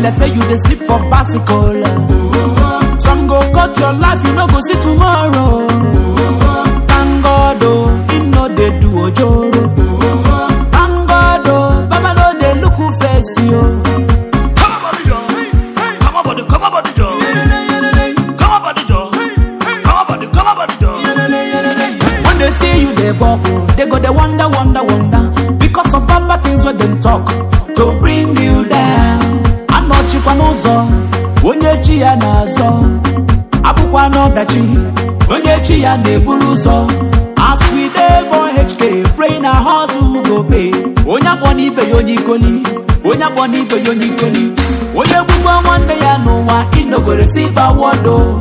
like say you dey sleep for bicycle. Some go cut your life, you no go see tomorrow. Thank God, oh, he no dey do ojoro. Thank God, oh, Baba no dey look who face you. Come on, body Joe. Come on, body, come on, body Joe. Come on, body Joe. Come on, body, come on, body Joe. When they see you, they bubble. They go, they wonder, wonder, wonder. Because of bad things when them talk to bring you down. Anọchikwa n'ụzọ, onye chi ya na-azọ. Abụkwa n'ọdachi, onye chi ya na-eburu ụzọ. As we dey for HK, pray na hustle go pay. Onye akpọ n'ibe ya onye ikoli, onye akpọ n'ibe ya onye ikoli. Onye gbugbo nwanne ya n'ụwa, ịnọgoro silver award o.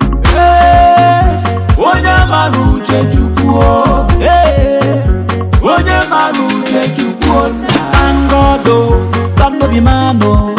Ee, onye mara uche chukwu o. Ee, onye mara uche chukwu o. Thank God o, God no be man o.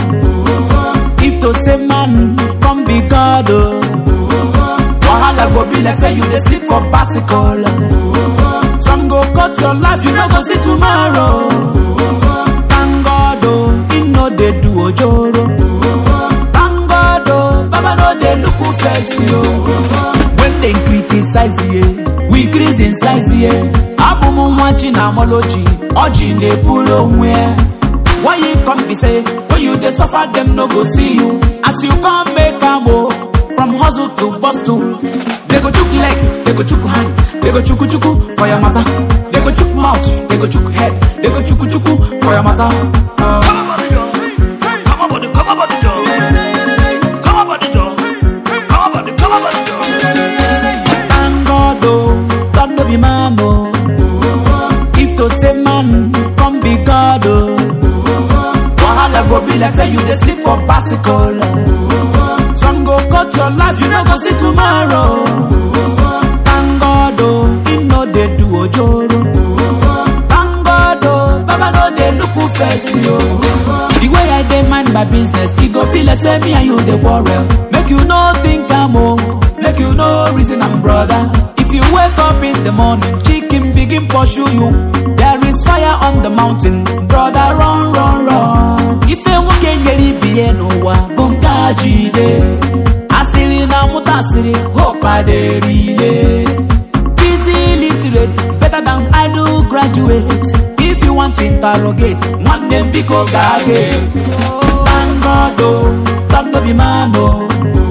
If to say man, come be God o. Wahala go be like say you dey sleep for bicycle. Some go cut your life, you no go see tomorrow. Thank God o, he no dey do ojoro. Thank God o, Baba no dey look who face you. When they criticize you, we increase in size ye. Abụ m nwa chi na amoloji, ọjị na-eburu onwe ya. Why you come be say, when you dey suffer them no go see you. As you come make am o, from hustle to bustle. They go chook leg, they go chook hand, they go chuku chuku for your matter. They go chook mouth, they go chook head, they go chuku chuku for your matter. Uh, Come on, body Joe. Come on, body, come on, body Joe. Come on, body Joe. Come on, body, come on, body Joe. Thank God, oh, God no be man, oh. If to say man, come be God, oh. Wahala go be like say you dey sleep for bicycle. Some go cut your life, you no go see tomorrow. Thank God, oh, he no dey do ojoro. Thank God, oh, Baba no dey look who face you. The way I dey mind my business, e go be like say me and you dey quarrel. Make you no think am oh, make you no reason am brother. If you wake up in the morning, chicken begin pursue you. There is fire on the mountain, brother run run run. Ife nwoke nyere ibi ya n'ụwa bụ nke a jide. Asịrị na mụta asịrị, hope I dey relate. Busy literate, better than idle graduate. If you want to interrogate, nwanne m biko gaa gate. Thank God o, God no be man o.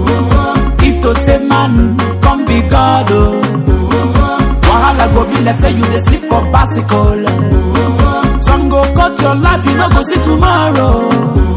If to say man, come be God o. Wahala go be like say you dey sleep for bicycle. Some go cut your life, you no go see tomorrow.